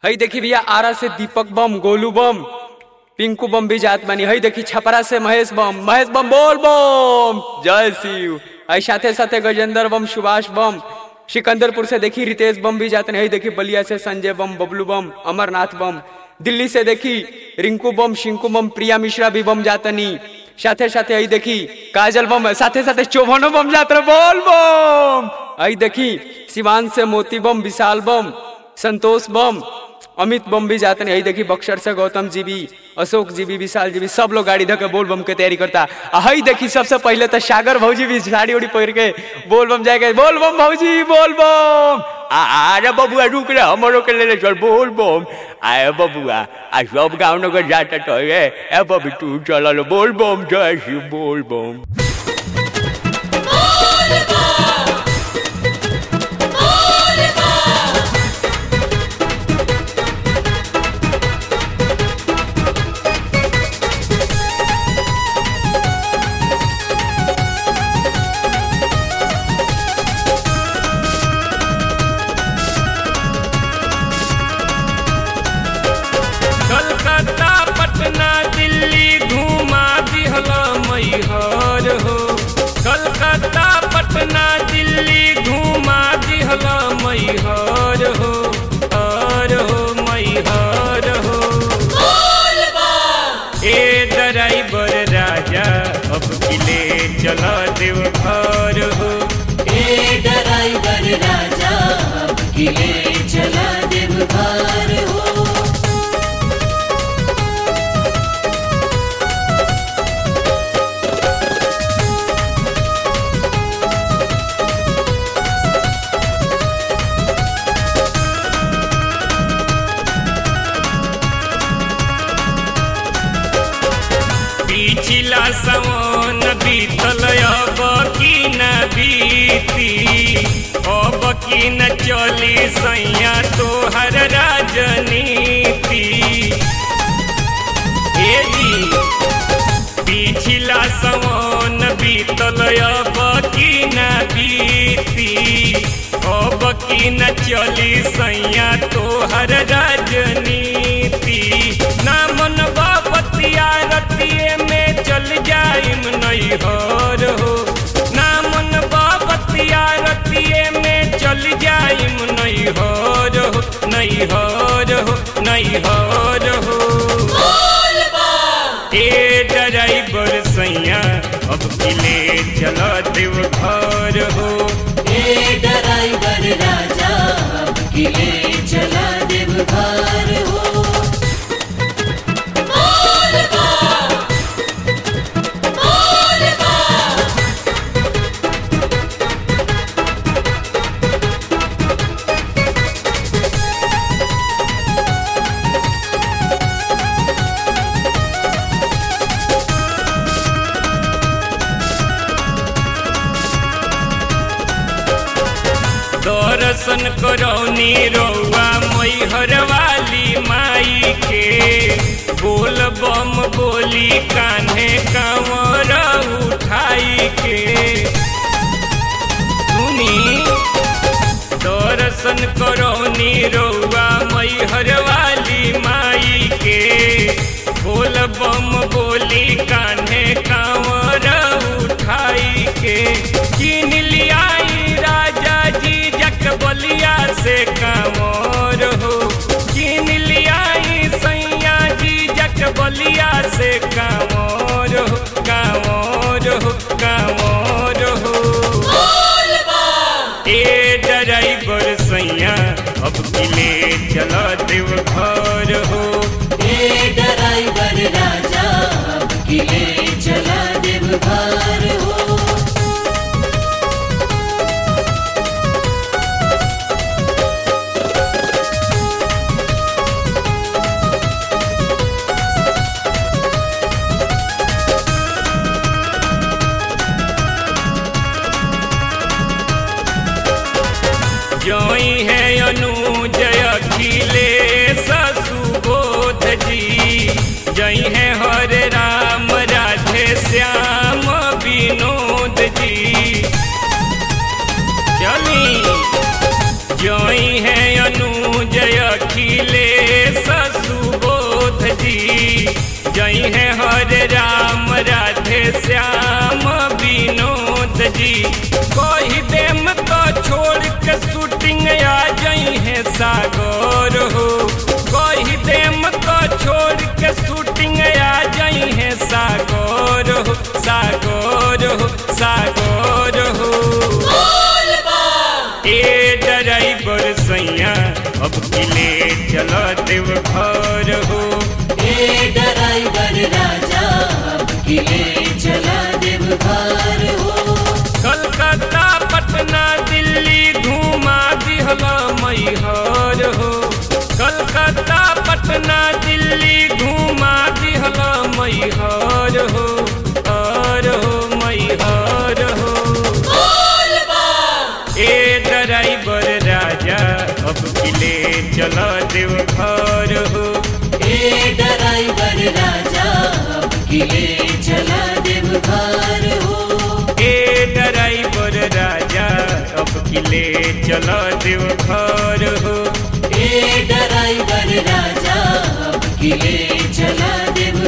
हई देखी भैया आरा से दीपक बम गोलू बम पिंकू बम भी जात बानी हई देखी छपरा से महेश बम महेश बम बोल बम जय शिव हई साथे साथे गजेंद्र बम सुभाष बम सिकंदरपुर से देखी रितेश बम भी जाते हई देखी बलिया से संजय बम बबलू बम अमरनाथ बम दिल्ली से देखी रिंकू बम शिंकू बम प्रिया मिश्रा भी बम जातनी साथे साथे हई देखी काजल बम साथे साथे चौभनो बम जात रहे, बोल बम हई देखी सिवान से मोती बम विशाल बम संतोष बम अमित बम भी जाते हैं यही देखी बक्सर से गौतम जी भी अशोक जी भी विशाल जी भी सब लोग गाड़ी धके बोल बम के तैयारी करता आ हई देखी सबसे पहले तो सागर भौजी भी साड़ी उड़ी पहिर के बोल बम जाएगा बोल बम भौजी बोल बम आ अरे बबुआ रुक रे हमरो के ले चल बोल बम आए बबुआ आ सब गाँव नगर जाता तो रे ए बबी तू चल बोल बम जय शिव बोल बम कलकत्ता पटना दिल्ली घुमा दिहला मैहर हो कलकत्ता पटना दिल्ली घुमा दिहला मैहर हो हर हो मैहर हो ए ड्राइवर राजा अब किले चला देव घर हो ए ड्राइवर राजा अब किले चला देव घर हो पिछला सवन बीतल अब की न बीती अब की न चली सैया तोहर राजनीति ए जी पिछला सवन बीतल अब की न बीती अब की न चली सैया तोहर राजनीति ना मन बतिया रतिए में चल जाइम नैहर हो ना मन बतिया रतिए में चल जाइम नैहर हो नैहर हो नैहर हो ए ड्राइवर सैया अब किले चला देव घर हो ए ड्राइवर राजा अब किले चला देव घर हो दर्शन करौनी रौआ मैहर वाली माई के बोल बम बोली कान्हे कंवर उठाई के सुनी दर्शन करौनी रौआ मैहर वाली माई के बोल बम बोली कान्हे कंवर उठाई के किन लियाई राजा जी जक बलिया से कांवर हो किन लियाई सैया जी जक बलिया से कांवर हो कांवर हो कांवर हो ए ड्राइवर सैया अब किले चला देव घर हो ए ड्राइवर राजा अब किले चला देव घर हो जोई है अनुजय अखिलेश सुबोध जी जई है हरे राम राज श्याम विनोद जी कही देम तो छोड़ के शूटिंग आ जाई है सागर हो कही देम तो छोड़ के शूटिंग आ जाई है सागर हो सागर हो सागर हो ए ड्राइवर सैया अब किले चलो देव घर हो ए ड्राइवर राजा अब किले चला देव घर हो कलकत्ता पटना दिल्ली घुमा दिहला मैहर हो कलकत्ता पटना दिल्ली घुमा दिहला मैहर हो हर हो मैहर हो ए ड्राइवर राजा अब किले चला देव घर हो ए ड्राइवर राजा अब किले चला देव घर हो ए ड्राइवर राजा अब किले चला देव घर हो ए ड्राइवर राजा अब किले चला देव